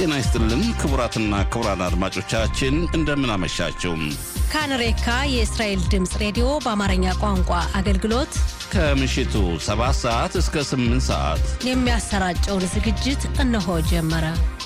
ጤና ይስጥልን ክቡራትና ክቡራን አድማጮቻችን እንደምን አመሻችሁ። ካንሬካ የእስራኤል ድምፅ ሬዲዮ በአማርኛ ቋንቋ አገልግሎት ከምሽቱ 7 ሰዓት እስከ 8 ሰዓት የሚያሰራጨውን ዝግጅት እነሆ ጀመረ።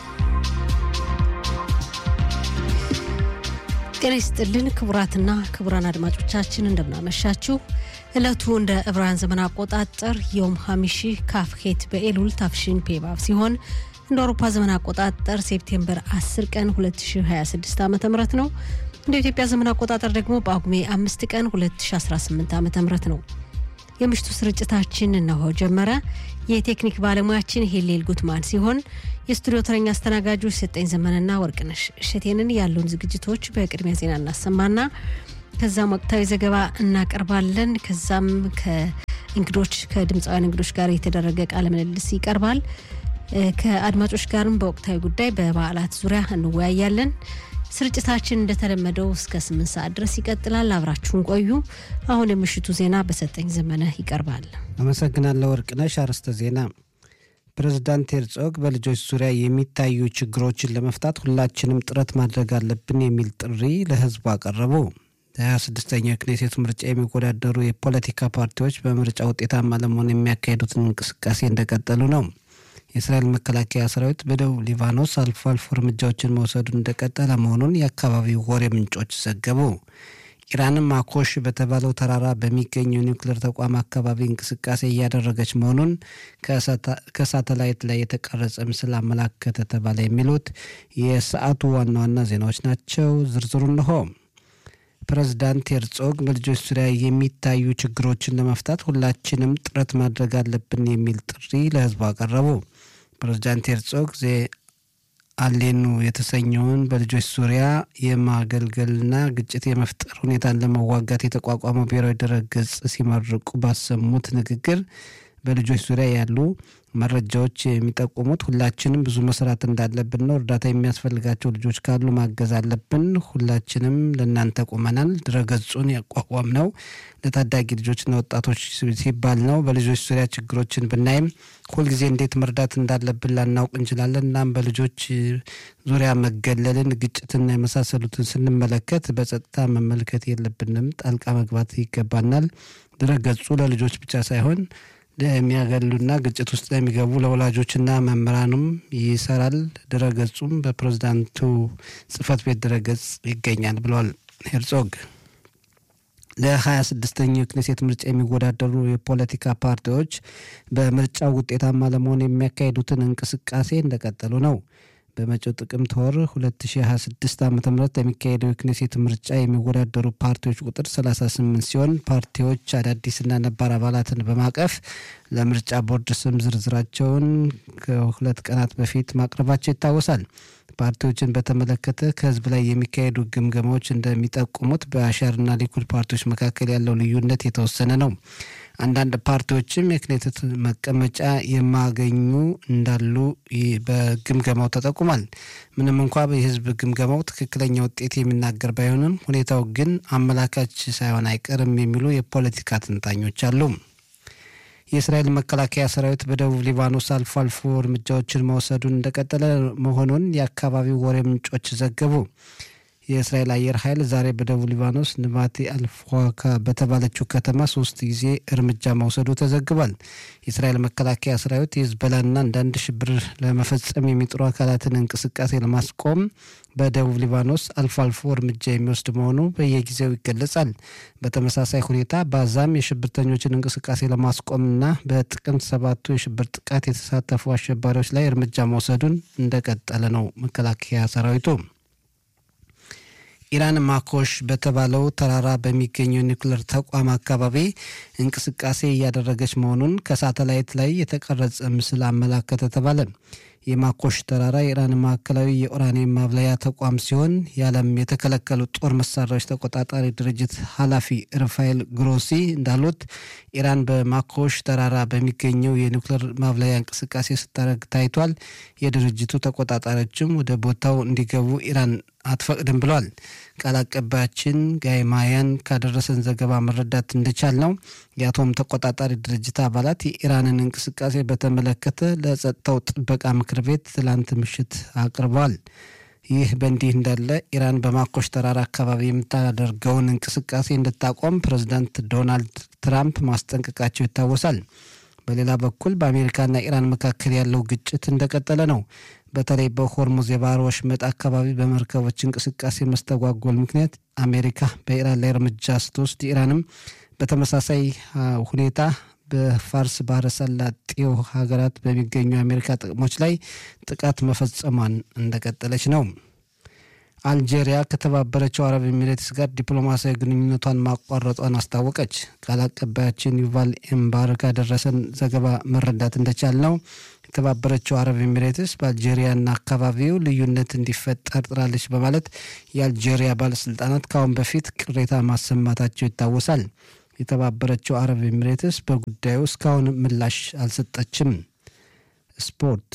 ጤና ይስጥልን ክቡራትና ክቡራን አድማጮቻችን እንደምናመሻችሁ። ዕለቱ እንደ ዕብራውያን ዘመን አቆጣጠር ዮም ሀሚሺ ካፍኬት በኤሉል ታፍሺን ፔባብ ሲሆን እንደ አውሮፓ ዘመን አቆጣጠር ሴፕቴምበር 10 ቀን 2026 ዓ ም ነው። እንደ ኢትዮጵያ ዘመን አቆጣጠር ደግሞ በጳጉሜ አምስት ቀን 2018 ዓ ም ነው። የምሽቱ ስርጭታችን እነሆ ጀመረ። የቴክኒክ ባለሙያችን ሄሌል ጉትማን ሲሆን የስቱዲዮ ተረኛ አስተናጋጆች ሰጠኝ ዘመንና ወርቅነሽ እሸቴንን ያሉን ዝግጅቶች በቅድሚያ ዜና እናሰማና ከዛም ወቅታዊ ዘገባ እናቀርባለን። ከዛም ከእንግዶች ከድምፃውያን እንግዶች ጋር የተደረገ ቃለ ምልልስ ይቀርባል። ከአድማጮች ጋርም በወቅታዊ ጉዳይ በበዓላት ዙሪያ እንወያያለን። ስርጭታችን እንደተለመደው እስከ ስምንት ሰዓት ድረስ ይቀጥላል። አብራችሁን ቆዩ። አሁን የምሽቱ ዜና በሰጠኝ ዘመነ ይቀርባል። አመሰግናለሁ ወርቅነሽ። አርዕስተ ዜና ፕሬዝዳንት ሄርጾግ በልጆች ዙሪያ የሚታዩ ችግሮችን ለመፍታት ሁላችንም ጥረት ማድረግ አለብን የሚል ጥሪ ለሕዝቡ አቀረቡ። ለሀያ ስድስተኛው የክኔሴቱ ምርጫ የሚወዳደሩ የፖለቲካ ፓርቲዎች በምርጫ ውጤታማ ለመሆን የሚያካሄዱትን እንቅስቃሴ እንደቀጠሉ ነው። የእስራኤል መከላከያ ሰራዊት በደቡብ ሊባኖስ አልፎ አልፎ እርምጃዎችን መውሰዱን እንደቀጠለ መሆኑን የአካባቢው ወሬ ምንጮች ዘገቡ። ኢራንም ማኮሽ በተባለው ተራራ በሚገኘው ኒውክሌር ተቋም አካባቢ እንቅስቃሴ እያደረገች መሆኑን ከሳተላይት ላይ የተቀረጸ ምስል አመላከተ ተባለ። የሚሉት የሰዓቱ ዋና ዋና ዜናዎች ናቸው። ዝርዝሩ እንሆ። ፕሬዝዳንት ሄርጾግ በልጆች ዙሪያ የሚታዩ ችግሮችን ለመፍታት ሁላችንም ጥረት ማድረግ አለብን የሚል ጥሪ ለሕዝቡ አቀረቡ። ፕሬዝዳንት ሄርጾግ ዜ አሌኑ የተሰኘውን በልጆች ዙሪያ የማገልገልና ግጭት የመፍጠር ሁኔታን ለመዋጋት የተቋቋመው ብሔራዊ ድረገጽ ሲመርቁ ባሰሙት ንግግር በልጆች ዙሪያ ያሉ መረጃዎች የሚጠቁሙት ሁላችንም ብዙ መስራት እንዳለብን ነው። እርዳታ የሚያስፈልጋቸው ልጆች ካሉ ማገዝ አለብን። ሁላችንም ለእናንተ ቆመናል። ድረገጹን ያቋቋም ነው ለታዳጊ ልጆችና ወጣቶች ሲባል ነው። በልጆች ዙሪያ ችግሮችን ብናይም ሁልጊዜ እንዴት መርዳት እንዳለብን ላናውቅ እንችላለን። እናም በልጆች ዙሪያ መገለልን፣ ግጭትና የመሳሰሉትን ስንመለከት በጸጥታ መመልከት የለብንም። ጣልቃ መግባት ይገባናል። ድረገጹ ለልጆች ብቻ ሳይሆን ለሚያገሉና ግጭት ውስጥ ለሚገቡ ለወላጆችና መምህራንም ይሰራል። ድረገጹም በፕሬዝዳንቱ ጽህፈት ቤት ድረገጽ ይገኛል ብለዋል ሄርጾግ። ለሀያ ስድስተኛው የክኔሴት ምርጫ የሚወዳደሩ የፖለቲካ ፓርቲዎች በምርጫው ውጤታማ ለመሆን የሚያካሂዱትን እንቅስቃሴ እንደቀጠሉ ነው። በመጪው ጥቅምት ወር 2026 ዓ ም ለሚካሄደው የክኔሴት ምርጫ የሚወዳደሩ ፓርቲዎች ቁጥር 38 ሲሆን ፓርቲዎች አዳዲስና ነባር አባላትን በማቀፍ ለምርጫ ቦርድ ስም ዝርዝራቸውን ከሁለት ቀናት በፊት ማቅረባቸው ይታወሳል። ፓርቲዎችን በተመለከተ ከህዝብ ላይ የሚካሄዱ ግምገማዎች እንደሚጠቁሙት በአሻርና ሊኩድ ፓርቲዎች መካከል ያለው ልዩነት የተወሰነ ነው። አንዳንድ ፓርቲዎችም የክኔሴት መቀመጫ የማገኙ እንዳሉ በግምገማው ተጠቁሟል። ምንም እንኳ የህዝብ ግምገማው ትክክለኛ ውጤት የሚናገር ባይሆንም ሁኔታው ግን አመላካች ሳይሆን አይቀርም የሚሉ የፖለቲካ ትንታኞች አሉ። የእስራኤል መከላከያ ሰራዊት በደቡብ ሊባኖስ አልፎ አልፎ እርምጃዎችን መውሰዱን እንደቀጠለ መሆኑን የአካባቢው ወሬ ምንጮች ዘገቡ። የእስራኤል አየር ኃይል ዛሬ በደቡብ ሊባኖስ ንባቴ አልፏካ በተባለችው ከተማ ሶስት ጊዜ እርምጃ መውሰዱ ተዘግቧል። የእስራኤል መከላከያ ሰራዊት የህዝቦላና አንዳንድ ሽብር ለመፈጸም የሚጥሩ አካላትን እንቅስቃሴ ለማስቆም በደቡብ ሊባኖስ አልፎ አልፎ እርምጃ የሚወስድ መሆኑ በየጊዜው ይገለጻል። በተመሳሳይ ሁኔታ በአዛም የሽብርተኞችን እንቅስቃሴ ለማስቆምና በጥቅምት ሰባቱ የሽብር ጥቃት የተሳተፉ አሸባሪዎች ላይ እርምጃ መውሰዱን እንደቀጠለ ነው መከላከያ ሰራዊቱ። ኢራን ማኮሽ በተባለው ተራራ በሚገኘው ኒውክሌር ተቋም አካባቢ እንቅስቃሴ እያደረገች መሆኑን ከሳተላይት ላይ የተቀረጸ ምስል አመላከተ ተባለ። የማኮሽ ተራራ የኢራን ማዕከላዊ የኡራኒየም ማብለያ ተቋም ሲሆን የዓለም የተከለከሉ ጦር መሳሪያዎች ተቆጣጣሪ ድርጅት ኃላፊ ራፋኤል ግሮሲ እንዳሉት ኢራን በማኮሽ ተራራ በሚገኘው የኒውክሌር ማብለያ እንቅስቃሴ ስታደርግ ታይቷል። የድርጅቱ ተቆጣጣሪዎችም ወደ ቦታው እንዲገቡ ኢራን አትፈቅድም ብሏል። ቃል አቀባያችን ጋይ ማያን ካደረሰን ዘገባ መረዳት እንደቻል ነው የአቶም ተቆጣጣሪ ድርጅት አባላት የኢራንን እንቅስቃሴ በተመለከተ ለጸጥታው ጥበቃ ምክር ቤት ትላንት ምሽት አቅርበዋል። ይህ በእንዲህ እንዳለ ኢራን በማኮሽ ተራራ አካባቢ የምታደርገውን እንቅስቃሴ እንድታቆም ፕሬዚዳንት ዶናልድ ትራምፕ ማስጠንቀቃቸው ይታወሳል። በሌላ በኩል በአሜሪካና ኢራን መካከል ያለው ግጭት እንደቀጠለ ነው። በተለይ በሆርሙዝ የባህር ወሽመጥ አካባቢ በመርከቦች እንቅስቃሴ መስተጓጎል ምክንያት አሜሪካ በኢራን ላይ እርምጃ ስትወስድ ኢራንም በተመሳሳይ ሁኔታ በፋርስ ባህረ ሰላጤው ሀገራት በሚገኙ የአሜሪካ ጥቅሞች ላይ ጥቃት መፈጸሟን እንደቀጠለች ነው። አልጄሪያ ከተባበረችው አረብ ኤሚሬትስ ጋር ዲፕሎማሲያዊ ግንኙነቷን ማቋረጧን አስታወቀች። ቃል አቀባያችን ዩቫል ኤምባር ካደረሰን ዘገባ መረዳት እንደቻል ነው የተባበረችው አረብ ኤሚሬትስ በአልጄሪያና አካባቢው ልዩነት እንዲፈጠር ጥራለች በማለት የአልጄሪያ ባለስልጣናት ከአሁን በፊት ቅሬታ ማሰማታቸው ይታወሳል። የተባበረችው አረብ ኤሚሬትስ በጉዳዩ እስካሁን ምላሽ አልሰጠችም። ስፖርት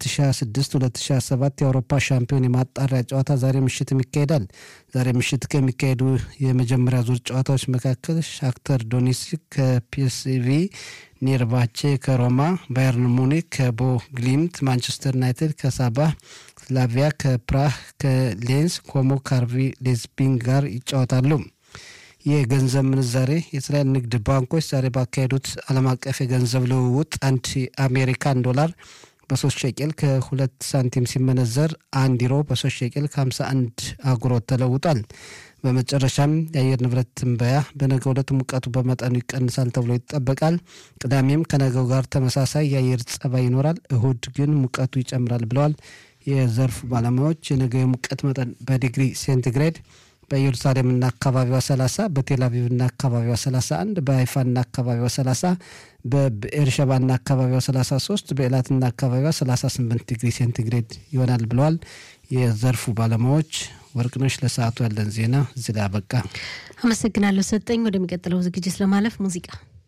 የ2026-2027 የአውሮፓ ሻምፒዮን የማጣሪያ ጨዋታ ዛሬ ምሽትም ይካሄዳል። ዛሬ ምሽት ከሚካሄዱ የመጀመሪያ ዙር ጨዋታዎች መካከል ሻክተር ዶኔትስክ ከፒኤስቪ፣ ኔርባቼ ከሮማ፣ ባየርን ሙኒክ ከቦ ግሊምት፣ ማንቸስተር ዩናይትድ ከሳባ፣ ስላቪያ ከፕራህ ከሌንስ፣ ኮሞ ካርቪ ሌዝቢንግ ጋር ይጫወታሉ። የገንዘብ ምንዛሬ የእስራኤል ንግድ ባንኮች ዛሬ ባካሄዱት ዓለም አቀፍ የገንዘብ ልውውጥ አንድ የአሜሪካን ዶላር በሶስት ሸቄል ከሁለት ሳንቲም ሲመነዘር አንድ ዩሮ በሶስት ሸቄል ከሀምሳ አንድ አጉሮት ተለውጧል። በመጨረሻም የአየር ንብረት ትንበያ በነገው ዕለት ሙቀቱ በመጠኑ ይቀንሳል ተብሎ ይጠበቃል። ቅዳሜም ከነገው ጋር ተመሳሳይ የአየር ጸባይ ይኖራል። እሁድ ግን ሙቀቱ ይጨምራል ብለዋል የዘርፉ ባለሙያዎች። የነገው የሙቀት መጠን በዲግሪ ሴንቲግሬድ በኢየሩሳሌምና አካባቢዋ 30 በቴልአቪቭና አካባቢዋ 31 በሀይፋና አካባቢዋ 30 በብኤርሸባና አካባቢዋ 33 በኤላትና አካባቢዋ 38 ዲግሪ ሴንቲግሬድ ይሆናል ብለዋል የዘርፉ ባለሙያዎች። ወርቅነሽ ለሰዓቱ ያለን ዜና እዚህ ላይ አበቃ። አመሰግናለሁ ሰጠኝ። ወደሚቀጥለው ዝግጅት ለማለፍ ሙዚቃ